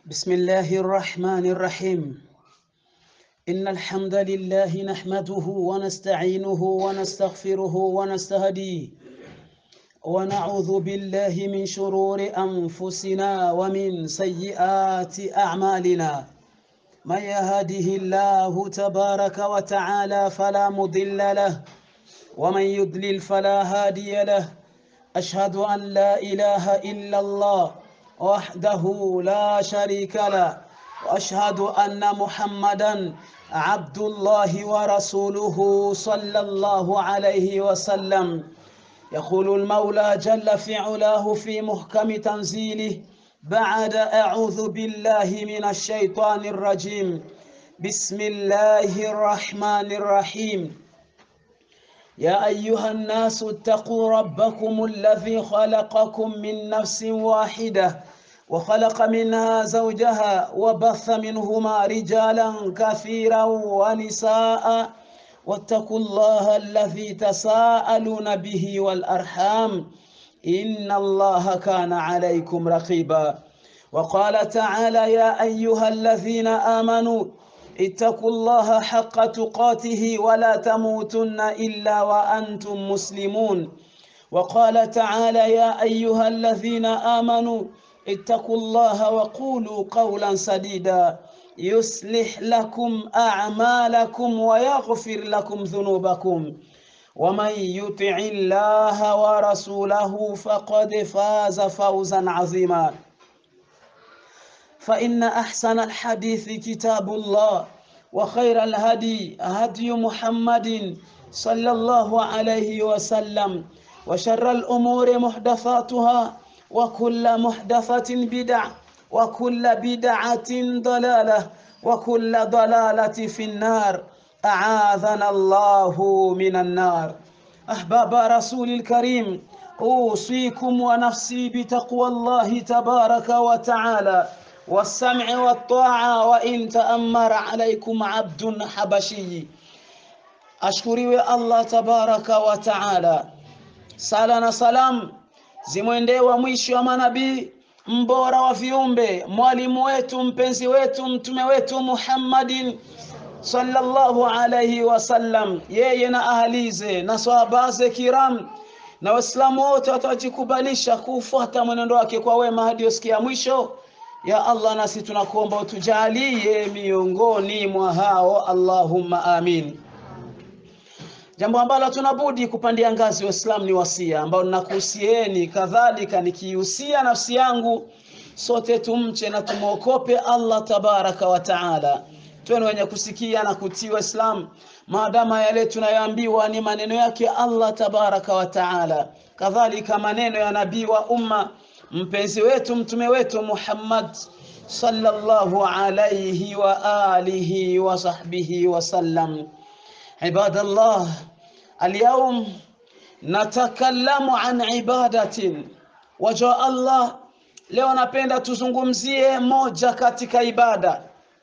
بسم الله الرحمن الرحيم إن الحمد لله نحمده ونستعينه ونستغفره ونستهديه ونعوذ بالله من شرور أنفسنا ومن سيئات أعمالنا من يهده الله تبارك وتعالى فلا مضل له ومن يضلل فلا هادي له أشهد أن لا إله إلا الله وحده لا شريك له واشهد ان محمدا عبد الله ورسوله صلى الله عليه وسلم يقول المولى جل في علاه في محكم تنزيله بعد اعوذ بالله من الشيطان الرجيم بسم الله الرحمن الرحيم يا ايها الناس اتقوا ربكم الذي خلقكم من نفس واحده وخلق منها زوجها وبث منهما رجالا كثيرا ونساء واتقوا الله الذي تساءلون به والارحام ان الله كان عليكم رقيبا وقال تعالى يا ايها الذين امنوا اتقوا الله حق تقاته ولا تموتن الا وانتم مسلمون وقال تعالى يا ايها الذين امنوا اتقوا الله وقولوا قولا سديدا يصلح لكم اعمالكم ويغفر لكم ذنوبكم ومن يطع الله ورسوله فقد فاز فوزا عظيما فإن أحسن الحديث كتاب الله وخير الهدي هدي محمد صلى الله عليه وسلم وشر الأمور محدثاتها وكل محدثة بدع وكل بدعة ضلالة وكل ضلالة في النار أعاذنا الله من النار أحباب رسول الكريم أوصيكم ونفسي بتقوى الله تبارك وتعالى والسمع والطاعة وإن تأمر عليكم عبد حبشي ashkuriwe Allah tabaraka wa taala. Sala na salam zimwendee wa mwisho wa manabii, mbora wa viumbe, mwalimu wetu, mpenzi wetu, mtume wetu Muhammadin sallallahu alayhi wasallam, yeye na ahalize na sahabaze kiram na Waislamu wote watajikubalisha kufuata mwenendo wake kwa wema hadi usikia mwisho. Ya Allah, nasi tunakuomba utujalie miongoni mwa hao, Allahumma amin. Jambo ambalo tunabudi kupandia ngazi Waislamu ni wasia ambao ninakuhusieni, kadhalika nikihusia nafsi yangu, sote tumche na tumwokope Allah tabaraka wa taala, tuwe wenye kusikia na kutii Waislamu, maadama yale tunayoambiwa ni maneno yake Allah tabaraka wa taala, kadhalika maneno ya nabii wa umma mpenzi wetu mtume wetu Muhammad sallallahu alayhi wa alihi wa sahbihi wa sallam. Ibadallah, alyawm natakallamu an ibadatin waja Allah. Leo napenda tuzungumzie moja katika ibada,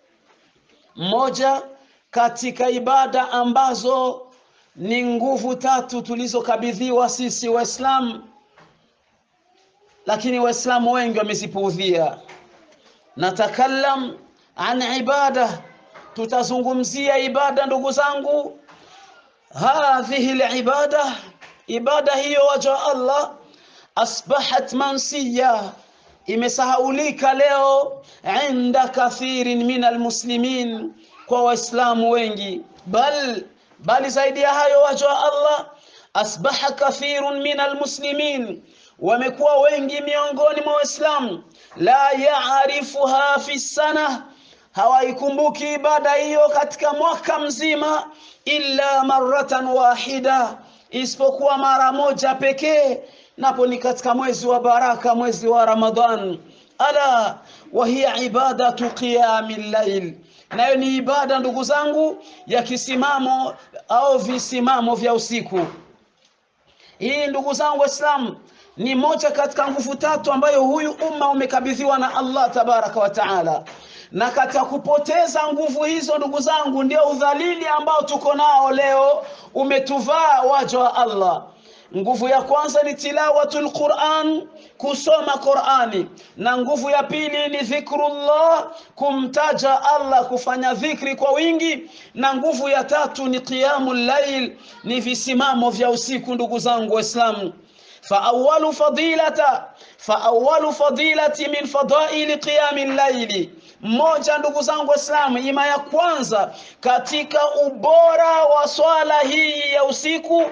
moja katika ibada ambazo ni nguvu tatu tulizokabidhiwa sisi Waislamu lakini waislamu wengi wamezipuudhia. Natakallam an ibada, tutazungumzia ibada ndugu zangu. Hadhihi libada, ibada hiyo waja Allah, asbahat mansiya, imesahaulika leo inda kathirin min almuslimin, kwa waislamu wengi. Bal bali zaidi ya hayo waja Allah, asbaha kathirun min almuslimin wamekuwa wengi miongoni mwa Waislamu la yaarifuha fi sana, hawaikumbuki ibada hiyo katika mwaka mzima, illa maratan wahida, isipokuwa mara moja pekee, napo ni katika mwezi wa baraka, mwezi wa Ramadhan. Ala wa hiya ibadatu qiyamil layl, nayo ni ibada ndugu zangu ya kisimamo au visimamo vya usiku. Hii ndugu zangu Waislamu ni moja katika nguvu tatu ambayo huyu umma umekabidhiwa na Allah tabaraka wa taala, na katika kupoteza nguvu hizo, ndugu zangu, ndio udhalili ambao tuko nao leo umetuvaa waja wa Allah. nguvu ya kwanza ni tilawatul Quran kusoma Qurani na nguvu ya pili ni dhikrullah kumtaja Allah kufanya dhikri kwa wingi na nguvu ya tatu ni qiyamul layl ni visimamo vya usiku ndugu zangu waislamu فأول فضيلة فأول فضيلة من فضائل قيام الليل mmoja ndugu zangu waislamu ima ya kwanza katika ubora wa swala hii ya usiku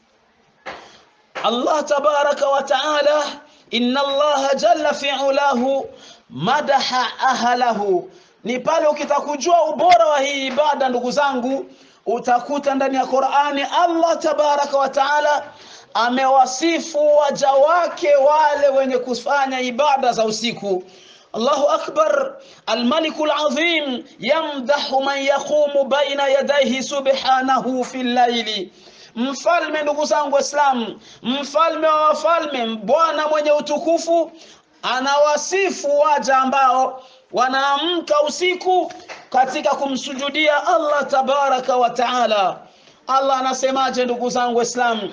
Allah tabaraka wa taala inna Allah jalla fi'ulahu madaha ahlahu ni pale ukitaka kujua ubora wa hii ibada ndugu zangu utakuta ndani ya Qur'ani Allah tabaraka wa taala amewasifu waja wake wale wenye kufanya ibada za usiku Allahu akbar الملك العظيم يمدح من يقوم بين يديه سبحانه في الليل mfalme ndugu zangu waislamu mfalme wa wafalme bwana mwenye utukufu anawasifu waja ambao wanaamka usiku katika kumsujudia Allah tabaraka wa taala Allah anasemaje ndugu zangu waislamu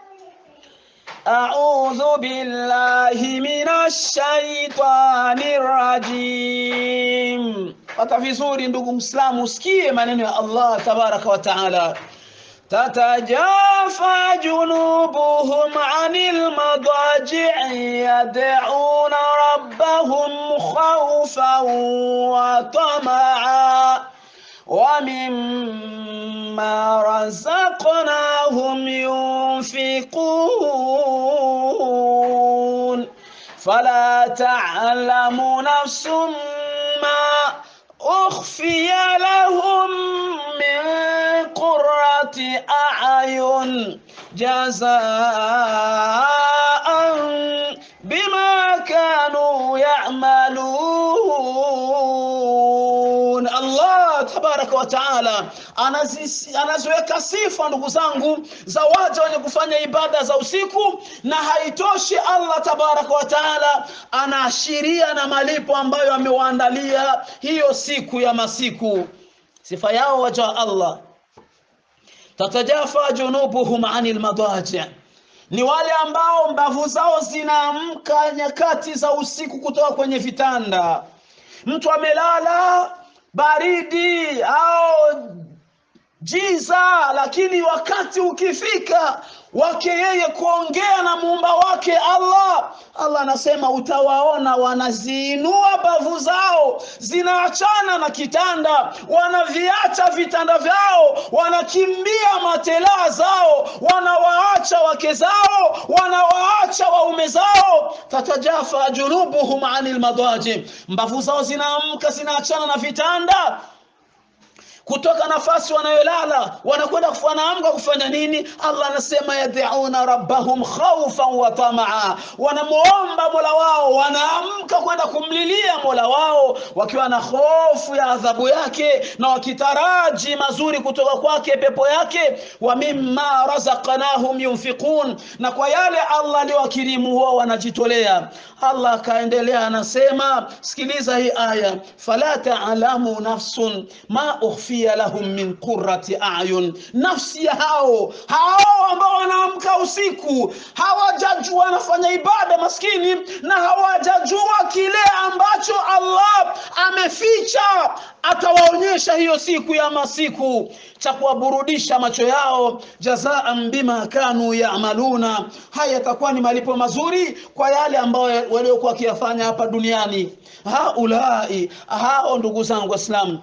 أعوذ بالله من الشيطان الرجيم pata vizuri ndugu mslamu usikie maneno ya Allah tabaraka wa taala تتجافى جنوبهم عن المضاجع يدعون ربهم خوفا وطمعا ومما رزقناهم ينفقون فلا تعلم نفس ما أخفي لهم من قرة أعين جزاء بما كانوا يعملون الله tabaraka wa taala anaziweka sifa ndugu zangu za waja wenye kufanya ibada za usiku na haitoshi allah tabaraka wa taala anaashiria na malipo ambayo amewaandalia hiyo siku ya masiku sifa yao waja wa allah tatajafa junubuhum anil madaji ni wale ambao mbavu zao zinaamka nyakati za usiku kutoka kwenye vitanda mtu amelala baridi au jiza lakini wakati ukifika wake yeye kuongea na muumba wake Allah Allah anasema utawaona wanaziinua bavu zao zinaachana na kitanda wanaviacha vitanda vyao wanakimbia matelaa zao wanawaacha wake zao wanawaacha waume zao tatajafa junubuhum anil madaji mbavu zao zinaamka zinaachana na vitanda kutoka nafasi wanayolala wanakwenda wanaamka kufanya nini allah anasema yad'una rabbahum khawfan wa tamaa wanamuomba mola wao wanaamka kwenda kumlilia mola wao wakiwa na hofu ya adhabu yake na wakitaraji mazuri kutoka kwake pepo yake wa mimma razaqnahum yunfiqun na kwa yale allah aliwakirimu wao wanajitolea allah akaendelea anasema sikiliza hii aya fala ta'lamu nafsun ma ukhfi ukhfiya lahum min qurrati ayun, nafsi ya hao hao ambao wanaamka usiku hawajajua wanafanya ibada maskini, na hawajajua kile ambacho Allah ameficha atawaonyesha hiyo siku ya masiku cha kuwaburudisha macho yao, jazaan bima kanu yaamaluna. Haya yatakuwa ni malipo mazuri kwa yale ambayo waliokuwa wakiyafanya hapa duniani. Haulai, hao ndugu zangu Waislamu,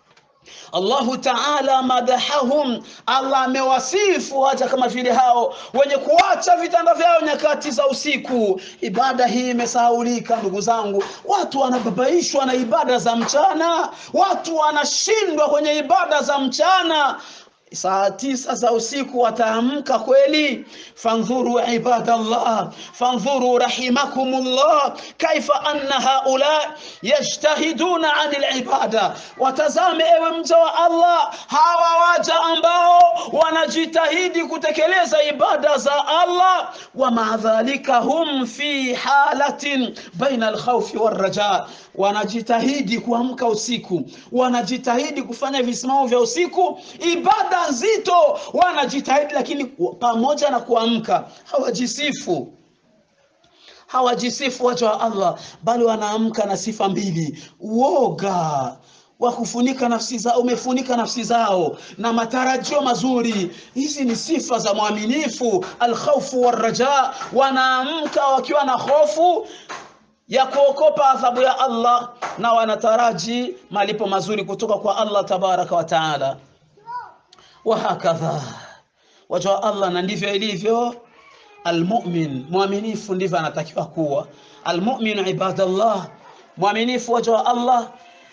Allahu Taala madahahum, Allah amewasifu hata kama vile hao wenye kuacha vitanda vyao nyakati za usiku. Ibada hii imesahaulika ndugu zangu, watu wanababaishwa na ibada za mchana, watu wanashindwa kwenye ibada za mchana saa tisa za usiku wataamka kweli fandhuru ibadallah fandhuru rahimakumullah kaifa anna haula yajtahiduna anil ibada watazame ewe mja wa allah hawa waja ambao wanajitahidi kutekeleza ibada za allah wa maadhalika hum fi halatin baina alkhawfi warraja wanajitahidi kuamka usiku wanajitahidi kufanya visimamo vya usiku ibada ibada nzito wanajitahidi lakini pamoja na kuamka hawajisifu hawajisifu waja wa allah bali wanaamka na sifa mbili uoga wa kufunika nafsi zao umefunika nafsi zao na matarajio mazuri hizi ni sifa za mwaminifu alkhaufu waraja wanaamka wakiwa na hofu ya kuokopa adhabu ya allah na wanataraji malipo mazuri kutoka kwa allah tabaraka wa taala wahakadha waja wa allah na ndivyo ilivyo almumin mwaminifu ndivyo anatakiwa kuwa almumin ibadallah mwaminifu waja wa allah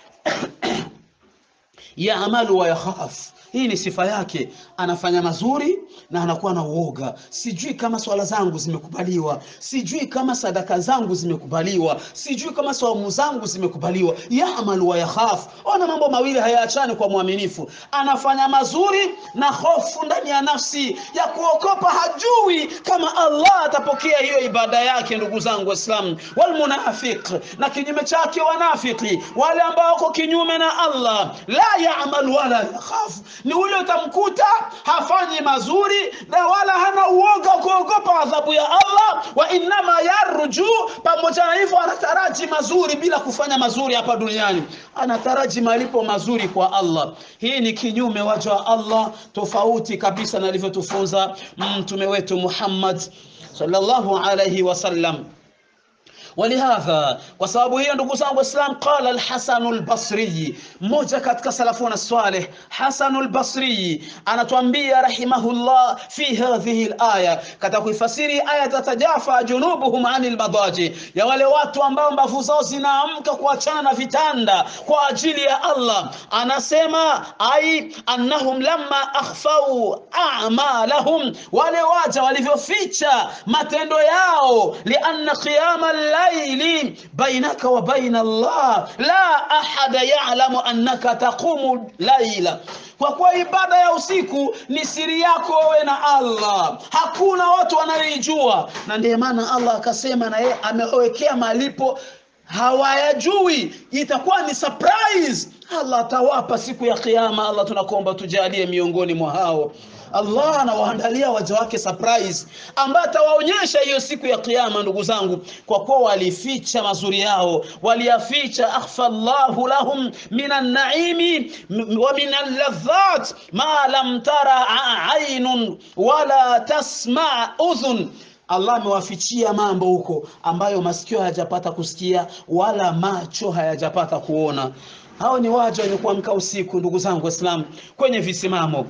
yaamalu wa yakhaf hii ni sifa yake anafanya mazuri na anakuwa na uoga sijui kama swala zangu zimekubaliwa sijui kama sadaka zangu zimekubaliwa sijui kama saumu zangu zimekubaliwa yaamalu wa yakhaf ona mambo mawili hayaachani kwa mwaminifu anafanya mazuri na hofu ndani ya nafsi ya kuokopa hajui kama allah atapokea hiyo ibada yake ndugu zangu waislamu walmunafiq na kinyume chake wanafiki wale ambao wako kinyume na allah la yaamalu wala yakhafu ni ule utamkuta hafanyi mazuri na wala hana uoga kuogopa adhabu ya allah wa innama yarju pamoja na hivyo anataraji mazuri bila kufanya mazuri hapa duniani anataraji malipo mazuri kwa allah hii ni kinyume waja wa allah tofauti kabisa na alivyotufunza mtume wetu muhammad sallallahu alaihi wasallam ولهذا وسبب هي ndugu zangu islam qala al-Hasan al-Basri mmoja katika salafuna salih Hasan al-Basri anatuambia rahimahullah fi hadhihi al-aya katika kuifasiri aya tatajafa junubuhum anil madaji ya wale watu ambao mbavu zao zinaamka kuachana na vitanda kwa ajili ya Allah anasema ai annahum lamma akhfau a'malahum wale waja walivyoficha matendo yao lianna qiyama الليل بينك وبين الله لا أحد يعلم أنك تقوم ليلا kwa kuwa ibada ya usiku ni siri yako wewe na allah hakuna watu wanayoijua na ndiye maana allah akasema na yeye amewekea malipo hawayajui itakuwa ni surprise allah atawapa siku ya kiama allah tunakuomba tujalie miongoni mwa hao allah anawaandalia waja wake surprise ambaye atawaonyesha hiyo siku ya kiama ndugu zangu kwa kuwa walificha mazuri yao waliyaficha akhfa llahu lahum min annaimi wa min alladhat ma lam tara ainun wala tasma udhun Allah amewafichia mambo huko ambayo masikio hayajapata kusikia wala macho hayajapata kuona. Hao ni waja wenye kuamka usiku, ndugu zangu Waislamu, kwenye visimamo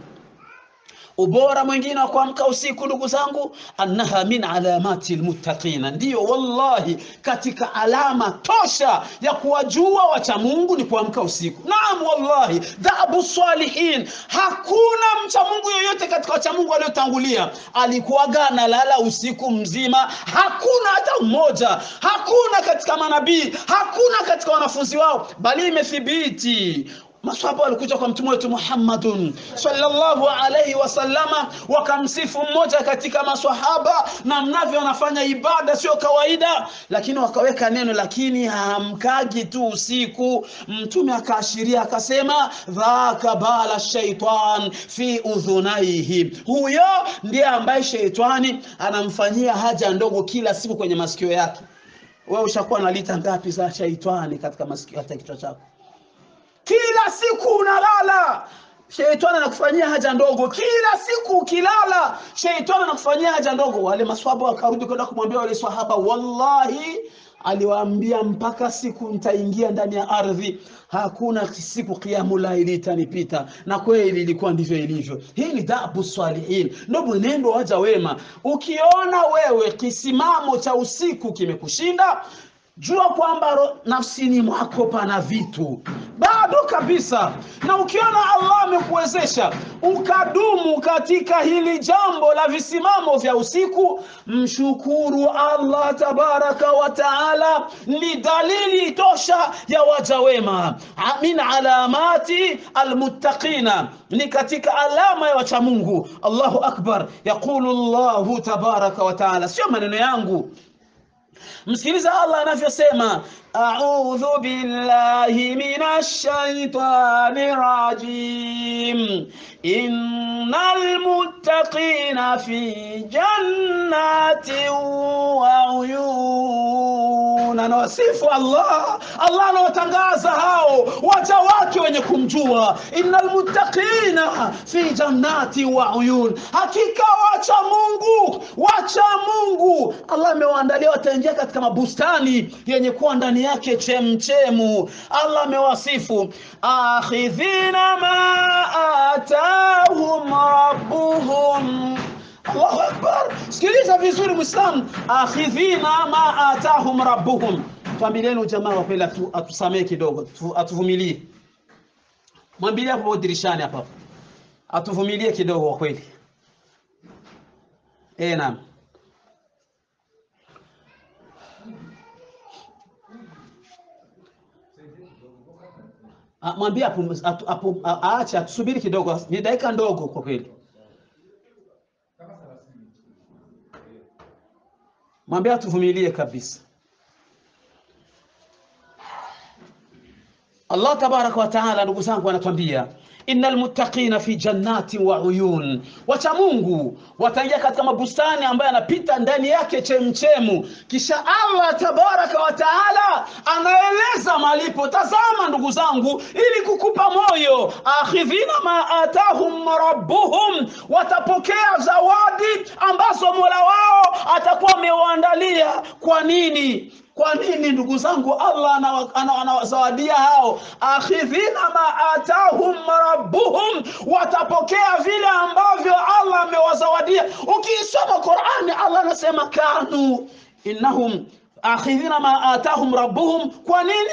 ubora mwingine wa kuamka usiku ndugu zangu annaha min alamati almuttaqina ndiyo wallahi katika alama tosha ya kuwajua wacha Mungu ni kuamka usiku naam wallahi dhabu salihin hakuna mcha Mungu yoyote katika wacha Mungu waliotangulia alikuwaga analala usiku mzima hakuna hata mmoja hakuna katika manabii hakuna katika wanafunzi wao bali imethibiti maswahaba walikuja kwa mtume wetu Muhammadun sallallahu alayhi wasallama wakamsifu mmoja katika maswahaba na mnavyo wanafanya ibada sio kawaida lakini wakaweka neno lakini haamkagi tu usiku mtume akaashiria akasema dhaka bala shaitan fi udhunaihi huyo ndiye ambaye sheitani anamfanyia haja ndogo kila siku kwenye masikio yake wewe ushakuwa na lita ngapi za shaitani katika masikio hata kichwa chako kila siku unalala sheitani anakufanyia haja ndogo kila siku ukilala sheitani anakufanyia haja ndogo wale maswahaba wakarudi kwenda kumwambia wale swahaba wallahi aliwaambia mpaka siku nitaingia ndani ya ardhi hakuna siku kiamu laili itanipita na kweli ilikuwa ndivyo ilivyo hii ni dabu salihin ndo mwenendo waja wema ukiona wewe kisimamo cha usiku kimekushinda jua kwamba nafsini mwako pana vitu bado kabisa na ukiona allah amekuwezesha ukadumu katika hili jambo la visimamo vya usiku mshukuru allah tabaraka wa taala ni dalili tosha ya waja wema min alamati almuttaqina ni katika alama ya wacha mungu allahu akbar yaqulu llahu tabaraka wa taala sio maneno yangu msikiliza allah anavyosema audhu billahi minash shaitani rajim innal muttaqina fi jannatin wa uyun anawasifu Allah Allah anawatangaza hao waja wake wenye kumjua innal muttaqina fi jannati wa uyun hakika wacha Mungu wacha Mungu Allah amewaandalia wataingia katika mabustani yenye kuwa ndani yake chemchemu Allah amewasifu akhidhina ma atahum rabbuhum Allahu akbar sikiliza vizuri muislamu akhidhina ma atahum rabbuhum tuambilieni jamaa wa kweli atu, atusamee kidogo atu, atuvumilie mwambilie hapo dirishani hapa atuvumilie kidogo kwa kweli eh naam Ah, mwambie hapo atu- hapo a- aache atusubiri kidogo ni dakika ndogo kwa kweli mwambie atuvumilie kabisa Allah tabaraka wa taala ndugu zangu anatuambia innal muttaqina fi jannati wa uyun wacha Mungu wataingia katika mabustani ambayo yanapita ndani yake chemchemu kisha Allah tabaraka wa taala anaeleza malipo tazama ndugu zangu ili kukupa moyo akhidhina ma atahum rabbuhum watapokea zawadi ambazo Mola wao atakuwa amewaandalia kwa nini kwa nini ndugu zangu Allah anawa- ana- anawazawadia hao akhidhina ma atahum rabbuhum watapokea vile ambavyo Allah amewazawadia ukiisoma Qur'ani Allah anasema kanu innahum akhidhina ma atahum rabbuhum kwa nini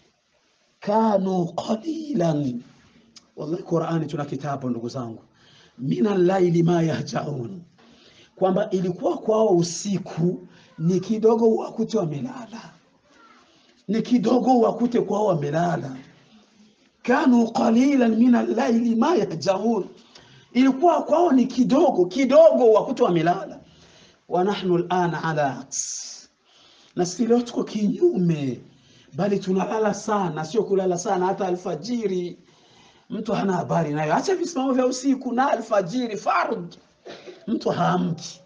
kanu qalilan wallahi Qur'ani tuna kitabu ndugu zangu mina laili ma yahjaun kwamba ilikuwa kwao usiku ni kidogo wakute wamelala ni kidogo wakute kwao wamelala kanu qalilan min al-layli ma yahjaun ilikuwa kwao ni kidogo kidogo wakute wamelala wa nahnu al-ana ala aks na sisi leo tuko kinyume bali tunalala sana sio kulala sana hata alfajiri mtu hana habari nayo acha visimamo vya usiku na alfajiri fard mtu haamki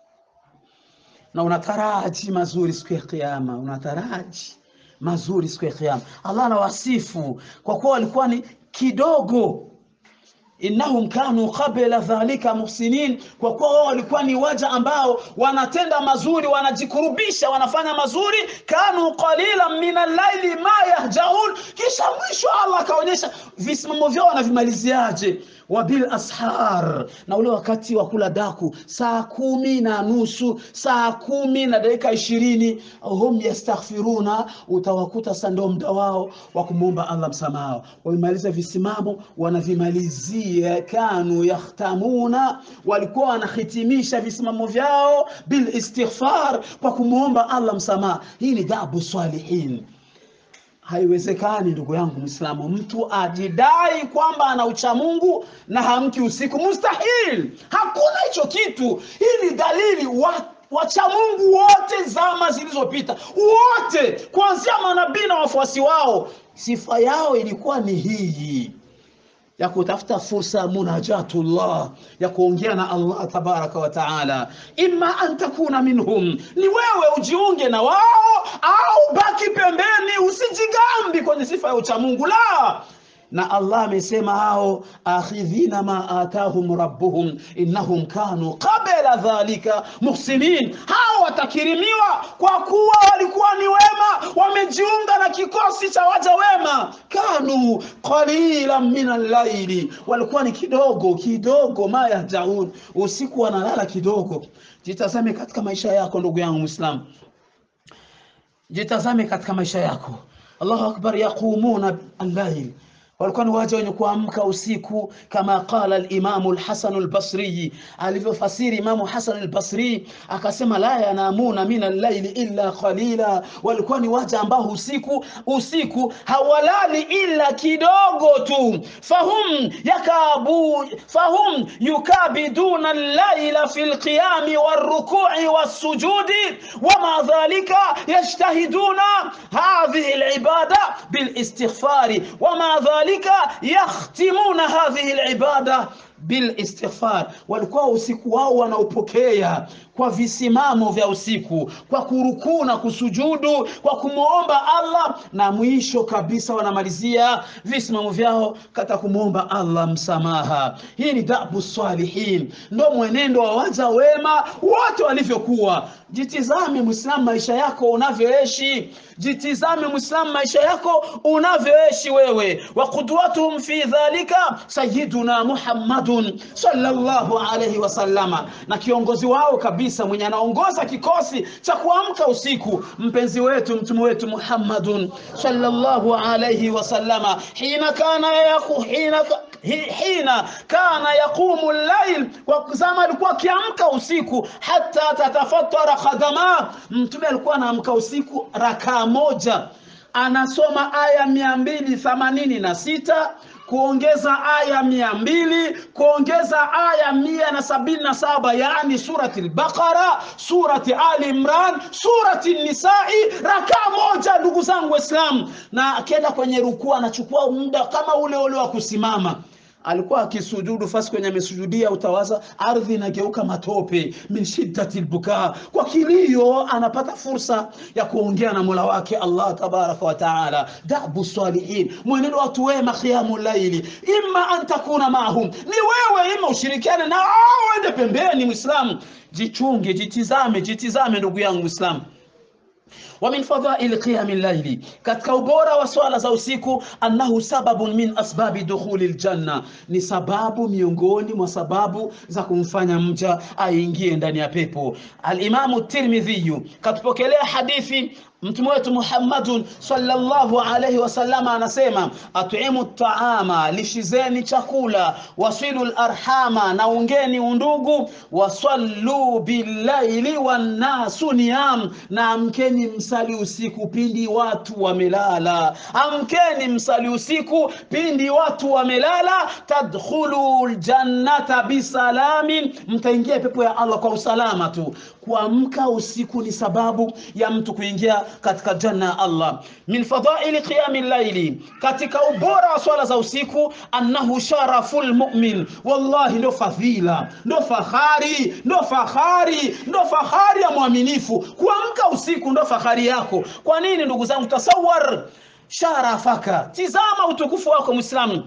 na unataraji mazuri siku ya kiyama unataraji mazuri siku ya kiyama Allah anawasifu kwa kuwa walikuwa ni kidogo innahum kanu qabla dhalika muhsinin kwa kuwa wao walikuwa ni waja ambao wanatenda mazuri wanajikurubisha wanafanya mazuri kanu qalilan min al-laili ma yahjaun kisha mwisho Allah akaonyesha visimamo vyao wanavimaliziaje wabil ashar na ule wakati wa kula daku saa kumi na nusu saa kumi na dakika ishirini hum yastaghfiruna utawakuta sasa ndio muda wao wa kumwomba Allah msamaha wamemaliza visimamo wanavimalizia kanu yahtamuna walikuwa wanahitimisha visimamo vyao bil istighfar kwa kumwomba Allah msamaha hii ni dabu salihin haiwezekani ndugu yangu Muislamu, mtu ajidai kwamba ana ucha Mungu na hamki usiku, mustahil. Hakuna hicho kitu. Hii ni dalili wa wacha Mungu wote zama zilizopita, wote kuanzia manabii na wafuasi wao, sifa yao ilikuwa ni hii ya kutafuta fursa munajatullah ya kuongea na Allah tabaraka wa taala, imma an takuna minhum, ni wewe ujiunge na wao au baki pembeni, usijigambi kwenye sifa ya uchamungu la na Allah amesema hao akhidhina ma atahum rabbuhum innahum kanu qabla dhalika muhsinin, hao watakirimiwa kwa kuwa walikuwa ni wema, wamejiunga na kikosi cha waja wema. Kanu qalilan min al-laili, walikuwa ni kidogo kidogo, ma yahjaun, usiku wanalala kidogo. Jitazame katika maisha yako ndugu yangu Muislamu, jitazame katika maisha yako. Allahu akbar, yaqumuna al-lail walikuwa ni waja wenye kuamka usiku kama qala al-Imam al-Hasan al-Basri alivyofasiri Imamu Hasan al-Basri akasema la yanamuna min al-layli illa qalila walikuwa ni waja ambao usiku usiku hawalali illa kidogo tu fahum yakabu fahum yukabiduna al-layla fi al-qiyam war-ruku'i was-sujudi wama dhalika yajtahiduna hadhihi al-ibada bil-istighfari wama dhalika ذلك يختمون هذه العبادة bil istighfar, walikuwa usiku wao wanaupokea kwa visimamo vya usiku, kwa kurukuu na kusujudu, kwa kumwomba Allah, na mwisho kabisa wanamalizia visimamo vyao kata kumwomba Allah msamaha. Hii ni dabu salihin, ndo mwenendo wa waja wema wote walivyokuwa. Jitizame Muislamu, maisha yako unavyoishi. Jitizame Muislamu, maisha yako unavyoishi wewe. wa qudwatuhum fi dhalika sayyiduna Muhammadun sallallahu alayhi wasallama, na kiongozi wao kabisa mwenye anaongoza kikosi cha kuamka usiku, mpenzi wetu mtume wetu Muhammadun sallallahu alayhi wasallama, hina kana yaku hina hina kana yaqumu llail, kwa zama alikuwa akiamka usiku, hata tatafatara khadama. Mtume alikuwa anaamka usiku rakaa moja, anasoma aya mia mbili themanini na sita kuongeza aya mia mbili kuongeza aya mia na sabini na saba yaani surati al-Baqara, surati Ali Imran, surati Nisai, rakaa moja, ndugu zangu Waislamu. Na akienda kwenye rukuu anachukua muda kama ule ule wa kusimama alikuwa akisujudu fasi kwenye amesujudia, utawaza ardhi inageuka matope, min shiddati lbukaa, kwa kilio anapata fursa ya kuongea na mola wake Allah tabaraka wa taala. Dabu salihin, mwenendo watu wema, qiyamu laili, imma an takuna maahum, ni wewe, ima ushirikiane na au ende pembeni. Mwislamu, jichunge, jitizame, jitizame ndugu yangu Mwislamu wa min fadhaili qiyami llaili, katika ubora wa swala za usiku, annahu sababun min asbabi dukhuli ljanna, ni sababu miongoni mwa sababu za kumfanya mja aingie ndani ya pepo. Alimamu Tirmidhiyu katupokelea hadithi Mtume wetu Muhammadun sallallahu alayhi wasallama anasema, atimu taama, lishizeni chakula, wasilu larhama, na ungeni undugu, wasallu billaili wannasu niyam, na amkeni msali usiku pindi watu wamelala. Amkeni msali usiku pindi watu wamelala. Tadkhulu ljannata bisalamin, mtaingia pepo ya Allah kwa usalama tu. Kuamka usiku ni sababu ya mtu kuingia katika janna ya Allah. Min fadaili qiyami llaili, katika ubora wa swala za usiku, annahu sharaful mu'min, wallahi ndo fadhila, ndo fahari, ndo fahari, ndo fahari ya mwaminifu. Kuamka usiku ndo fahari yako. Kwa nini ndugu zangu? Tasawar sharafaka, tizama utukufu wako Muislamu.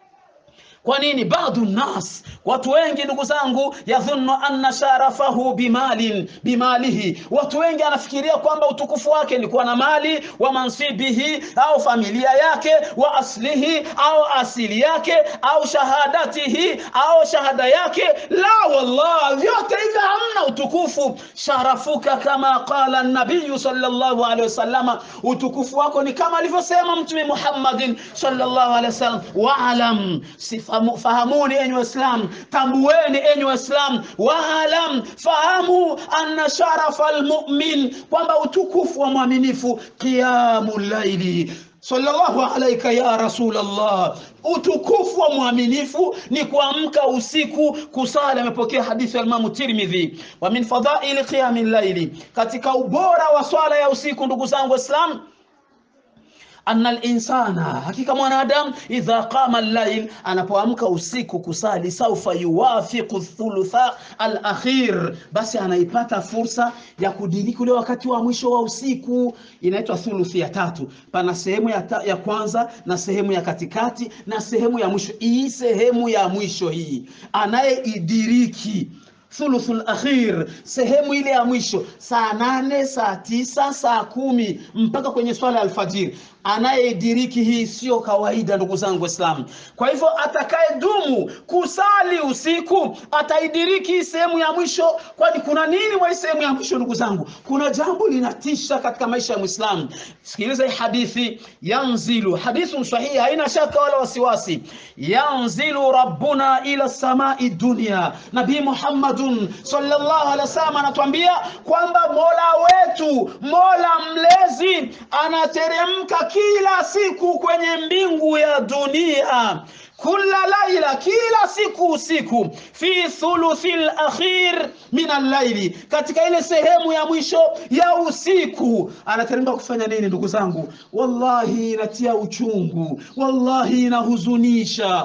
Kwa nini? Baadhu nas, watu wengi ndugu zangu, yadhunnu anna sharafahu bimalin bimalihi, watu wengi anafikiria kwamba utukufu wake ni kuwa na mali, wa mansibihi au familia yake, wa aslihi au asili yake, au shahadatihi au shahada yake. La, wallah, vyote hivyo hamna utukufu. Sharafuka kama qala nabiyu sallallahu alaihi wasallama, utukufu wako ni kama alivyosema Mtume Muhammadin sallallahu alaihi wasallam, waalam sifa fahamuni enyi Waislamu, tambueni enyi Waislamu, waalam, fahamu anna sharafa almu'min, kwamba utukufu wa mwaminifu qiyamu llaili sallallahu alaika ya Rasulallah, utukufu wa mwaminifu ni kuamka usiku kusali. Amepokea hadithi ya Imamu Tirmidhi. Wa min fadhaili qiyami llaili, katika ubora wa swala ya usiku, ndugu zangu Waislamu anna linsana, hakika mwanadamu idha qama llail, anapoamka usiku kusali, saufa yuwafiqu thulutha alakhir, basi anaipata fursa ya kudiriki ule wakati wa mwisho wa usiku, inaitwa thuluthi ya tatu. Pana sehemu ya, ta, ya kwanza na sehemu ya katikati na sehemu ya mwisho. Hii sehemu ya mwisho hii anayeidiriki thuluthul akhir, sehemu ile ya mwisho, saa nane, saa tisa, saa kumi mpaka kwenye swala ya alfajiri. Anayediriki hii sio kawaida, ndugu zangu Waislamu. Kwa hivyo atakaye dumu kusali usiku ataidiriki hii sehemu ya mwisho. Kwani kuna nini mwa sehemu ya mwisho, ndugu zangu? Kuna jambo linatisha katika maisha ya Muislamu. Sikiliza hii hadithi, yanzilu, hadithu sahihi, haina shaka wala wasiwasi. Yanzilu rabbuna ila samai dunia, Nabii Muhammadun sallallahu alaihi wasallam anatuambia kwamba mola wetu, mola mlezi anateremka kila siku kwenye mbingu ya dunia kula laila, kila siku usiku, fi thuluthi lakhir min allaili, katika ile sehemu ya mwisho ya usiku. Anateremka kufanya nini, ndugu zangu? Wallahi inatia uchungu, wallahi inahuzunisha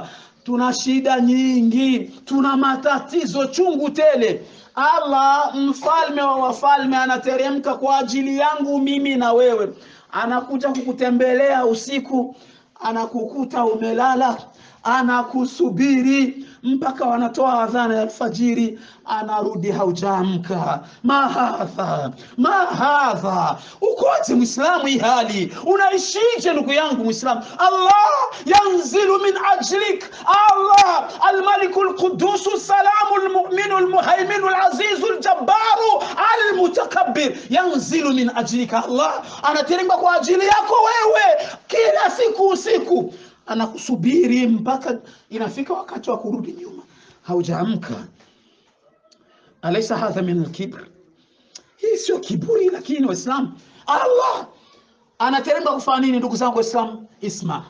tuna shida nyingi tuna matatizo chungu tele allah mfalme wa wafalme anateremka kwa ajili yangu mimi na wewe anakuja kukutembelea usiku anakukuta umelala anakusubiri mpaka wanatoa adhana ya alfajiri anarudi haujaamka mahadha mahadha ukoje mwislamu hii hali unaishije ndugu yangu mwislamu allah yanzilu min ajlik allah almaliku lqudusu salamu lmuminu lmuhaiminu lazizu ljabaru almutakabir yanzilu min ajlika allah anateremka kwa ajili yako wewe kila siku usiku anakusubiri mpaka inafika wakati wa kurudi nyuma haujaamka alaisa hadha min alkibr hii sio kiburi lakini waislamu allah anateremka kufanya nini ndugu zangu waislamu isma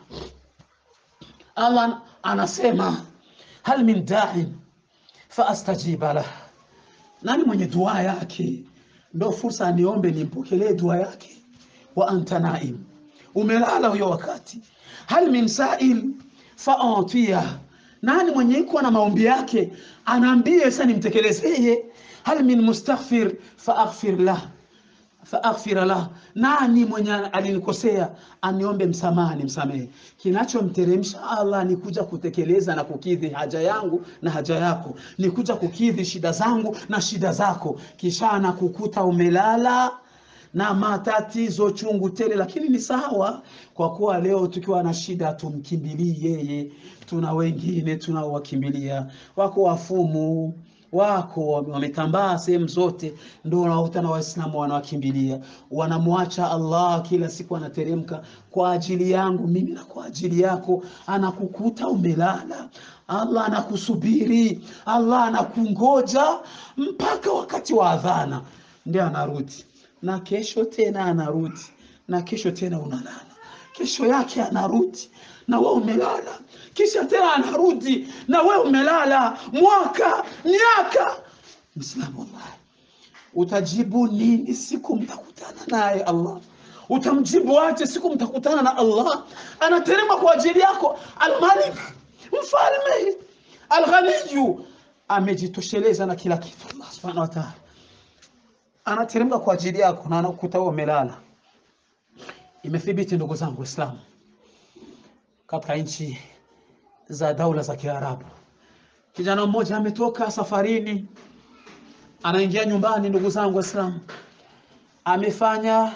allah anasema hal min dain faastajiba lah nani mwenye dua yake ndo fursa aniombe nimpokelee dua yake wa anta naim umelala huyo wakati hal min sail faantia nani mwenye iko na maombi yake anaambie sasa nimtekelezeye hal min mustaghfir faaghfir lah faaghfira lah nani mwenye alinikosea aniombe msamaha nimsamehe kinachomteremsha allah ni kuja kutekeleza na kukidhi haja yangu na haja yako ni kuja kukidhi shida zangu na shida zako kisha anakukuta umelala na matatizo chungu tele, lakini ni sawa, kwa kuwa leo tukiwa na shida tumkimbilii yeye. Tuna wengine tunaowakimbilia, wako wafumu wako wametambaa sehemu zote, ndio unakuta na Waislamu wanawakimbilia, wanamwacha Allah, kila siku anateremka kwa ajili yangu mimi na kwa ajili yako, anakukuta umelala. Allah anakusubiri, Allah anakungoja mpaka wakati wa adhana, ndio anarudi na kesho tena anarudi na kesho tena unalala kesho yake anarudi na we umelala kisha tena anarudi na we umelala mwaka miaka mwislamu wallahi utajibu nini siku mtakutana naye allah utamjibu aje siku mtakutana na allah anaterema kwa ajili yako almalik mfalme alghaniyu amejitosheleza na kila kitu allah subhanahu wa taala anateremka kwa ajili yako na anakukuta wewe umelala. Imethibiti ndugu zangu Waislamu, katika nchi za daula za Kiarabu, kijana mmoja ametoka safarini, anaingia nyumbani. Ndugu zangu Waislamu, amefanya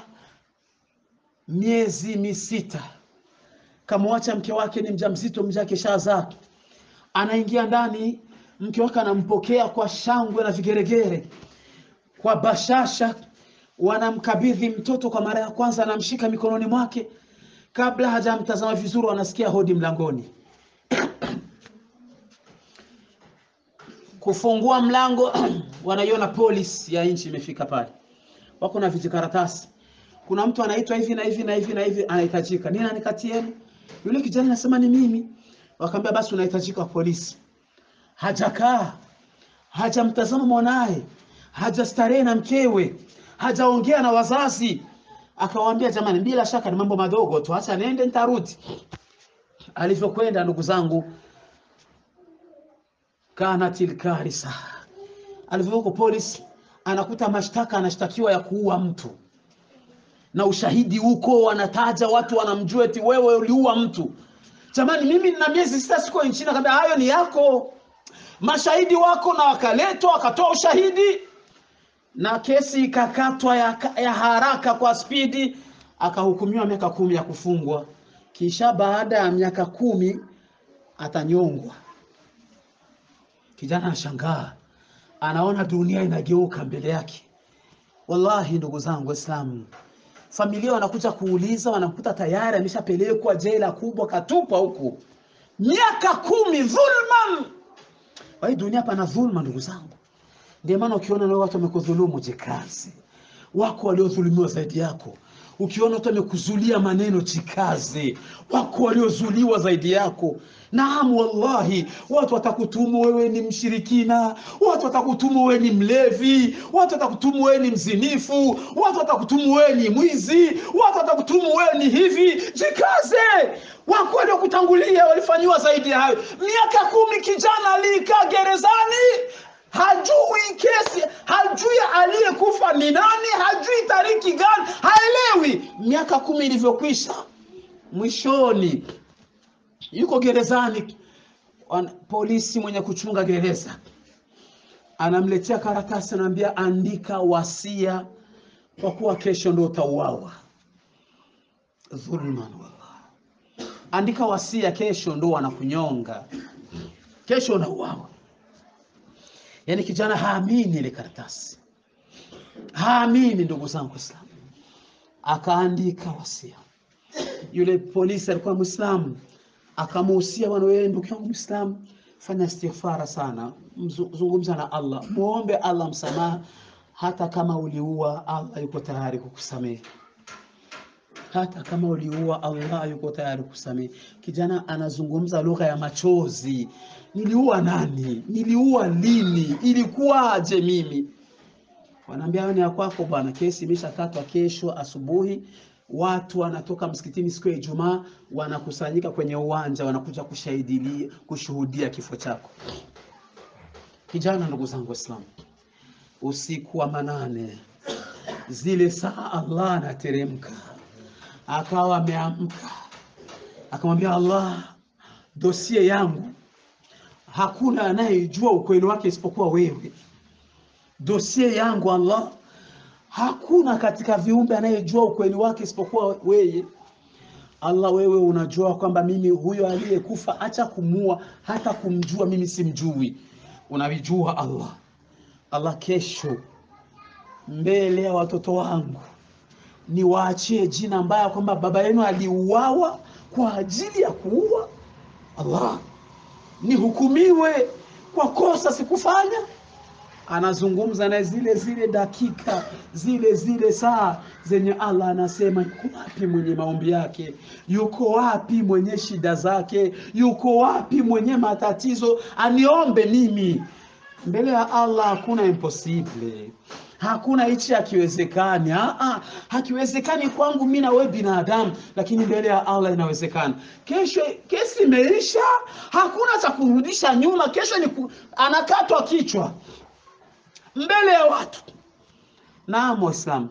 miezi misita, kamwacha mke wake ni mjamzito, mja kishazaa, anaingia ndani, mke wake anampokea kwa shangwe na vigeregere kwa bashasha, wanamkabidhi mtoto kwa mara ya kwanza, anamshika mikononi mwake. Kabla hajamtazama vizuri, wanasikia hodi mlangoni. Kufungua mlango, wanaiona polisi ya nchi imefika pale, wako na vijikaratasi. Kuna mtu anaitwa hivi na hivi na hivi na hivi, anahitajika. Nini anikatieni? Yule kijana anasema ni mimi. Wakaambia basi unahitajika polisi. Hajakaa, hajamtazama mwanaye hajastarehe na mkewe, hajaongea na wazazi. Akawaambia, jamani, bila shaka ni mambo madogo tu, acha nende, nitarudi. Alivyokwenda ndugu zangu, kanatil karisa, alivyoko polisi, anakuta mashtaka, anashtakiwa ya kuua mtu na ushahidi huko, wanataja watu, wanamjua eti wewe uliua mtu. Jamani, mimi nina miezi sita siko nchini. Akaambia hayo ni yako, mashahidi wako, na wakaletwa wakatoa ushahidi na kesi ikakatwa ya, ya haraka kwa spidi, akahukumiwa miaka kumi ya kufungwa. Kisha baada ya miaka kumi atanyongwa. Kijana anashangaa, anaona dunia inageuka mbele yake. Wallahi ndugu zangu Waislamu, familia wanakuja kuuliza, wanakuta tayari ameshapelekwa jela kubwa, katupwa huku miaka kumi dhulman. Kwa hii dunia pana dhulma ndugu zangu. Ndio maana ukiona leo watu wamekudhulumu, jikazi. Wako waliodhulumiwa zaidi yako, ukiona mtu amekuzulia maneno jikaze wako waliozuliwa zaidi yako naam wallahi watu watakutumu wewe ni mshirikina watu watakutumu wewe ni mlevi watu watakutumu wewe ni mzinifu watu watakutumu wewe ni mwizi watu watakutumu wewe ni hivi jikaze wako waliokutangulia walifanyiwa zaidi ya hayo miaka kumi kijana alikaa gerezani hajui kesi hajui aliyekufa ni nani hajui tariki gani haelewi miaka kumi ilivyokwisha mwishoni yuko gerezani Wan- polisi mwenye kuchunga gereza anamletea karatasi anaambia andika wasia kwa kuwa kesho ndo utauawa dhulman wallah andika wasia kesho ndo wanakunyonga kesho unauawa yaani kijana haamini ile karatasi haamini ndugu zangu waislamu akaandika wasia yule polisi alikuwa mwislamu akamuhusia bwana wewe ndugu yangu mwislamu fanya istighfara sana Mzu- zungumza na allah muombe allah msamaha hata kama uliua allah yuko tayari kukusamehe hata kama uliua allah yuko tayari kusamehe kijana anazungumza lugha ya machozi niliua nani niliua lini ilikuwaje mimi wanaambia "Hayo ni ya kwako bwana kesi imeshakatwa kesho asubuhi watu wanatoka msikitini siku ya ijumaa wanakusanyika kwenye uwanja wanakuja kushahidilia kushuhudia kifo chako kijana ndugu zangu waislamu usiku wa manane zile saa allah anateremka akawa ameamka akamwambia allah dosie yangu hakuna anayejua ukweli wake isipokuwa wewe dosie yangu allah hakuna katika viumbe anayejua ukweli wake isipokuwa wewe allah wewe unajua kwamba mimi huyo aliyekufa acha kumua hata kumjua mimi simjui unavijua allah allah kesho mbele ya watoto wangu niwaachie jina mbaya kwamba baba yenu aliuawa kwa ajili ya kuua allah nihukumiwe kwa kosa sikufanya anazungumza na zile zile dakika zile zile saa zenye allah anasema yuko wapi mwenye maombi yake yuko wapi mwenye shida zake yuko wapi mwenye matatizo aniombe mimi mbele ya allah hakuna impossible hakuna hichi hakiwezekani Ah, ah, hakiwezekani kwangu mi na wewe binadamu lakini mbele ya allah inawezekana kesho kesi imeisha hakuna cha kurudisha nyuma kesho ni ku, anakatwa kichwa mbele ya watu naam waislamu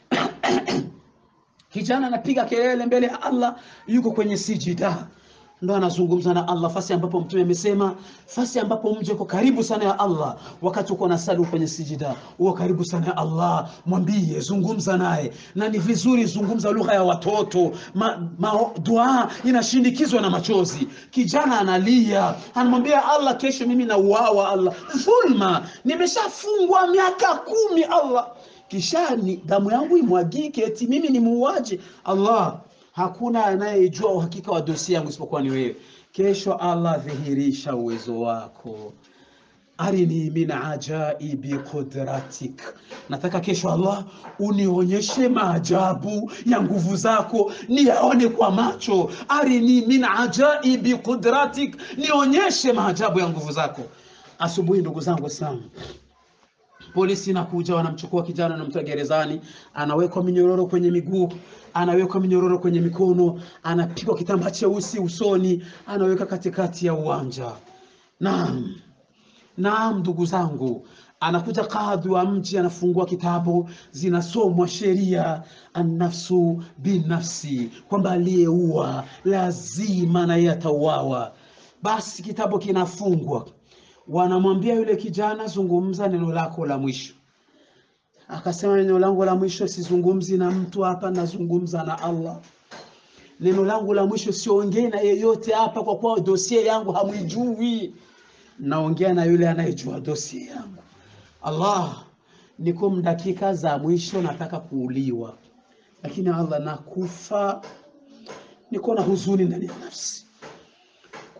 kijana anapiga kelele mbele ya allah yuko kwenye sijida ndo anazungumza na allah fasi ambapo mtume amesema fasi ambapo mje uko karibu sana ya allah wakati uko na sali kwenye sijida uko karibu sana ya allah mwambie zungumza naye na ni vizuri zungumza lugha ya watoto ma, ma, dua inashindikizwa na machozi kijana analia anamwambia allah kesho mimi nauawa allah dhulma nimeshafungwa miaka kumi allah kisha ni damu yangu imwagike eti mimi ni muuaji allah hakuna anayejua uhakika wa dosi yangu isipokuwa ni wewe kesho allah dhihirisha uwezo wako arini min ajaibi qudratik nataka kesho allah unionyeshe maajabu ya nguvu zako niyaone kwa macho arini min ajaibi qudratik nionyeshe maajabu ya nguvu zako asubuhi ndugu zangu waislamu polisi inakuja wanamchukua kijana namtoa gerezani anawekwa minyororo kwenye miguu anawekwa minyororo kwenye mikono anapigwa kitambaa cheusi usoni anaweka katikati ya uwanja naam naam ndugu zangu anakuja kadhi wa mji anafungua kitabu zinasomwa sheria annafsu binafsi kwamba aliyeua lazima naye atauawa basi kitabu kinafungwa wanamwambia yule kijana zungumza neno lako la mwisho akasema neno langu la mwisho sizungumzi na mtu hapa nazungumza na allah neno langu la mwisho siongei na yeyote hapa kwa kuwa dosie yangu hamwijui naongea na yule anayejua dosie yangu allah niko mdakika za mwisho nataka kuuliwa lakini allah nakufa niko na huzuni ndani ya nafsi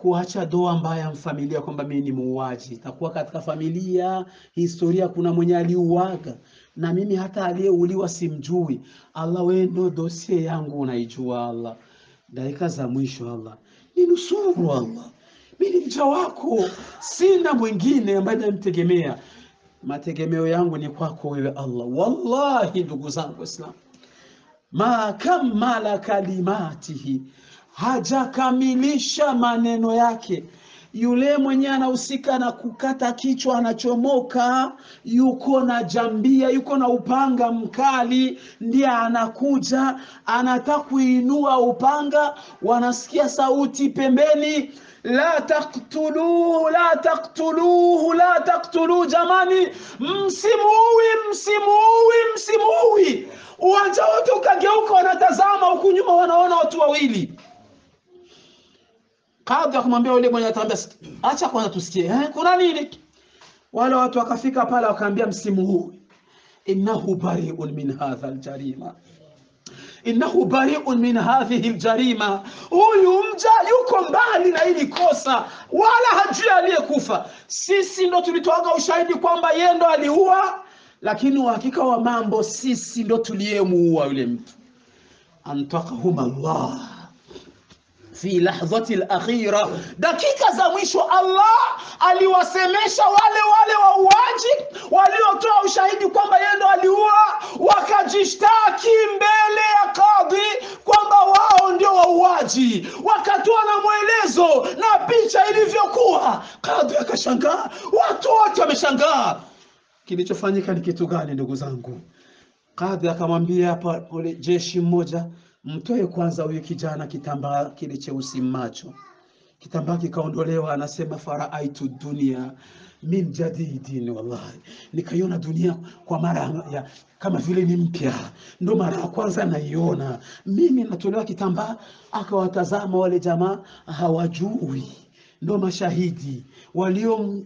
kuacha doa mbaya mfamilia kwamba mimi ni muuaji. Itakuwa katika familia historia, kuna mwenye aliuaga na mimi hata aliyeuliwa simjui. Allah, wewe ndo dosie yangu unaijua. Allah, dakika za mwisho, Allah ninusuru. Allah, mimi ni mja wako, sina mwingine ambaye namtegemea. Mategemeo yangu ni kwako wewe Allah. Wallahi, ndugu zangu Waislamu, ma kamala kalimatihi hajakamilisha maneno yake. Yule mwenye anahusika na kukata kichwa anachomoka, yuko na jambia, yuko na upanga mkali, ndiye anakuja, anataka kuinua upanga, wanasikia sauti pembeni, la taktuluhu, la taktuluhu, la taktuluhu. Jamani, msimuui, msimuui, msimuui. Uwanja wote ukageuka, wanatazama huku nyuma, wanaona watu wawili Kadhi akamwambia yule mwenye atambia, acha kwanza tusikie, eh, kuna nini? Wale watu wakafika pale wakaambia, msimu huu innahu bari'un min hadha aljarima, innahu bari'un min hadhihi aljarima, huyu mja yuko mbali na hili kosa, wala hajui aliyekufa. Sisi ndo tulitoaga ushahidi kwamba yeye ndo aliua, lakini uhakika wa mambo sisi ndo tuliyemuua yule mtu. Antakahum Allah fi lahdhati alakhira, dakika za mwisho Allah aliwasemesha wale wale wauaji waliotoa ushahidi kwamba yeye ndo aliua, wakajishtaki mbele ya kadhi kwamba wao ndio wauaji, wakatoa na mwelezo na picha ilivyokuwa. Kadhi akashangaa, watu wote wameshangaa. Kilichofanyika ni kitu gani, ndugu zangu? Kadhi akamwambia pole jeshi mmoja mtoe kwanza huyu kijana kitambaa kile cheusi macho. Kitambaa kikaondolewa, anasema faraaitu dunia min jadidin, wallahi nikaiona dunia kwa mara ya kama vile ni mpya, ndo mara ya kwanza naiona mimi. Natolewa kitambaa, akawatazama wale jamaa, hawajui, ndo mashahidi walio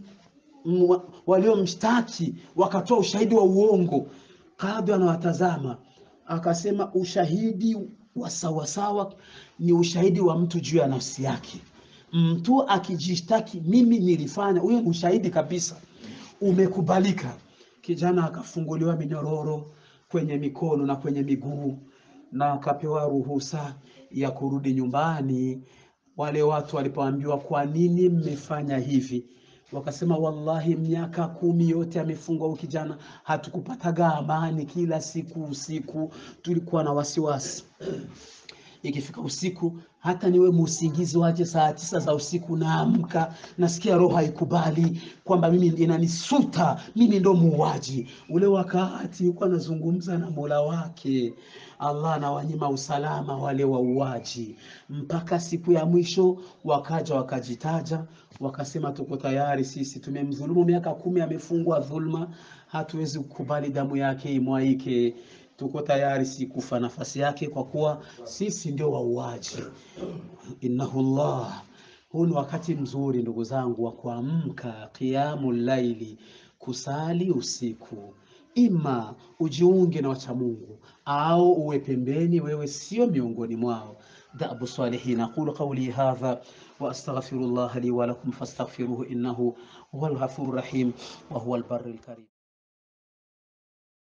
waliomshtaki, wakatoa ushahidi wa uongo. Kadhi anawatazama akasema ushahidi wa sawasawa ni ushahidi wa mtu juu ya nafsi yake. Mtu akijishtaki mimi nilifanya, huyo ni ushahidi kabisa, umekubalika. Kijana akafunguliwa minyororo kwenye mikono na kwenye miguu na akapewa ruhusa ya kurudi nyumbani. Wale watu walipoambiwa kwa nini mmefanya hivi, wakasema wallahi, miaka kumi yote amefungwa huyu kijana, hatukupataga amani. Kila siku usiku tulikuwa na wasiwasi, ikifika usiku hata niwe muusingizi waje saa tisa za usiku, naamka nasikia roho haikubali kwamba mimi inanisuta, mimi ndo muuaji. Ule wakati yuko anazungumza na Mola wake, Allah anawanyima usalama wale wauaji, mpaka siku ya mwisho wakaja wakajitaja, wakasema tuko tayari, sisi tumemdhulumu miaka kumi, amefungwa dhulma, hatuwezi kukubali damu yake imwaike tuko tayari si kufa nafasi yake, kwa kuwa sisi ndio wauaji. Innahu Allah. Huu ni wakati mzuri ndugu zangu wa kuamka qiyamu laili, kusali usiku. Ima ujiunge na wacha Mungu au uwe pembeni, wewe sio miongoni mwao. Dabu salihin. Aqulu qawli hadha wa astaghfirullaha li wa lakum fastaghfiruhu innahu huwal ghafurur rahim wa huwal barrul karim.